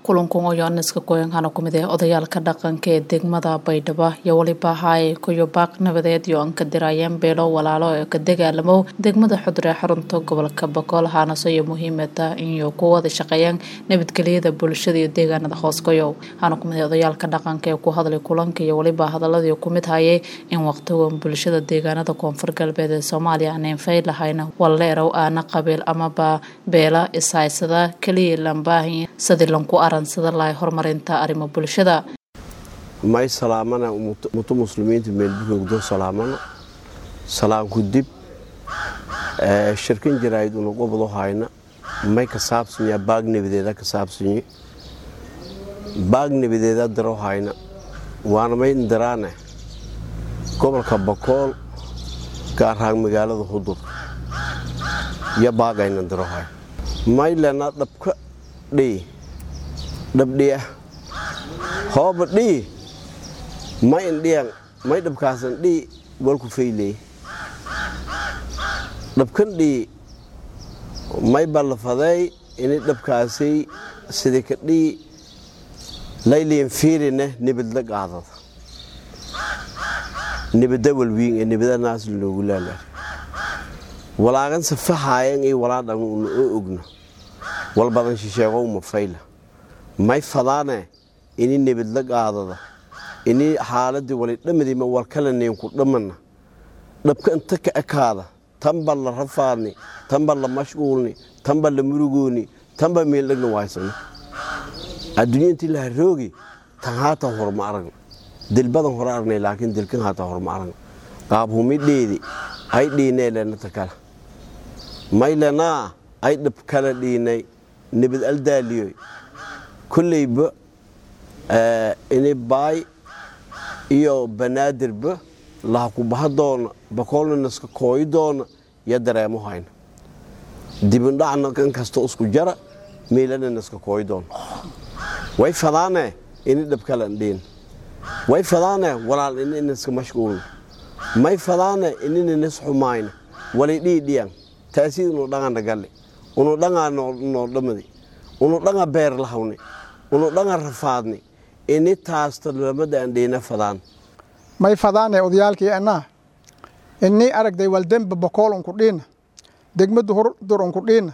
kulankan oo yoaniska goyankana kumid ee odayaalka dhaqanka ee degmada baydhabo iyo weliba haay kuyo baaq nabadeed iyo anka diraayeen beelo walaalo ee ka dagaalamow degmada xudre ee xarunta gobolka bokool haanaso iyo muhiimada inay ku wada shaqeeyaan nabadgelyada bulshada iyo deegaanada hoosgoyow waxaana kumid ee odayaalka dhaqanka ee ku hadlay kulanka iyo weliba hadaladii kumid hayay in waqtigan bulshada deegaanada koonfur galbeed ee soomaaliya aaneen fay lahayna walleerow aana qabiil amaba beela ishaysada keliya lambaahi sidii lanku aransada lahay horumarinta arrimo bulshada may salaamana muto muslimiinta meelbuhoogdo salaamana salaanku dib shirkan jaraa'id una gobado hayna may ka saabsanya baag nabadeeda ka saabsanye baag nabadeeda daro hayna waana may indiraane gobolka bakool gaarahaan magaalada hudur iyo baagayna daro hay may lena dhabka dhii dhabdhiya hooba dhii may indhiyan may dhabkaasan dhii walku fayley dhabkan dhii may ballafaday ini dhabkaasay sida ka dhii layliyan fiirine nibadla qaadada nibada walwiin ee nibada naasl noogu laalaar walaagan safaxaayan iyo walaadhan una oo ogno wal badan shisheegow ma fayla may fadaane ini nibadla qaadada ini xaaladii wali dhammadima walkala neenku dhammana dhabka inta ka ekaada tanba la rafaadni tanba la mashquulni tanba la murugooni tanba meeldhagna waaysano adduunya intii la haroogi tan haatan hor ma aragna dilbadan hore aragnay laakiin dilkan haatan hor ma aragna qaabhumidheedi ay dhiinee lenata kala may lenaa ay dhab kala dhiinay nibad aldaaliyoy kolleyba ini baay iyo banaadirba laha ku baha doona bakoolna naska kooyi doona yo dareemo hayna dibindhacna kan kasta isku jara meelana naska kooyi doona way fadaane ini dhabkalan dhiin way fadaane walaal ini naska mashquulna may fadaane inina nas xumayna walay dhiidhiyan taasiid unu dhangana galle unu dhangaa noo dhamadi unu dhanga beer lahawni unu dhanga rafaadni ini taasta lamada aan dhiina fadaan may fadaane odayaalkii annaa innii aragday waldemba bokool unku dhiina degmadu hurdur unku dhiina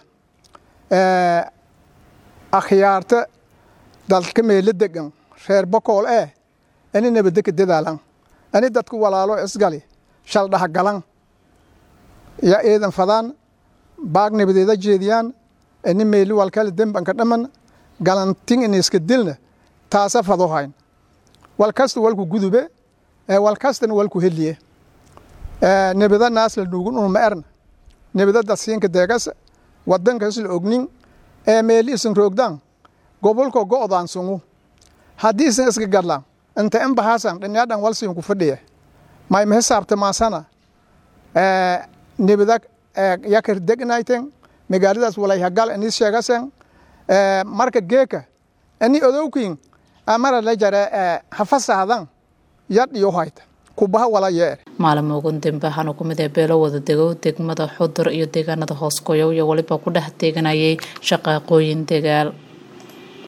akhyaarta dalka meelo degan reer bokool ee ini nabadeka dadaalan ini dadku walaalo isgali shaldhaha galan ya eedan fadaan baag nabadeeda jeediyaan ini meeli walkale dembanka dhamman galantin iniska dilna taasa fado hayn walkasta walku gudube walkastana walku heliye nebada naasla nuugun unuma erna nebada dadsiinka deegas wadanka isla ognin ee meeli isan roogdaan gobolko go'daan sungu haddii isan iska gadlaan inta in bahaasan dhinyaadhan walsiinku fadhiya mayma hisaabta maasana nebada yakar degnayten magaaladaas walayhagal ini sheegasen marka geeka ini odowkiin amara la jare hafasahdan yadhiyo hayta kubaha wala yeer maalin ugun dambe waxaana ku mid ee beelo wada dego degmada xudur iyo deegaanada hoos goyow iyo weliba ku dhex teeganayay shaqaaqooyin dagaal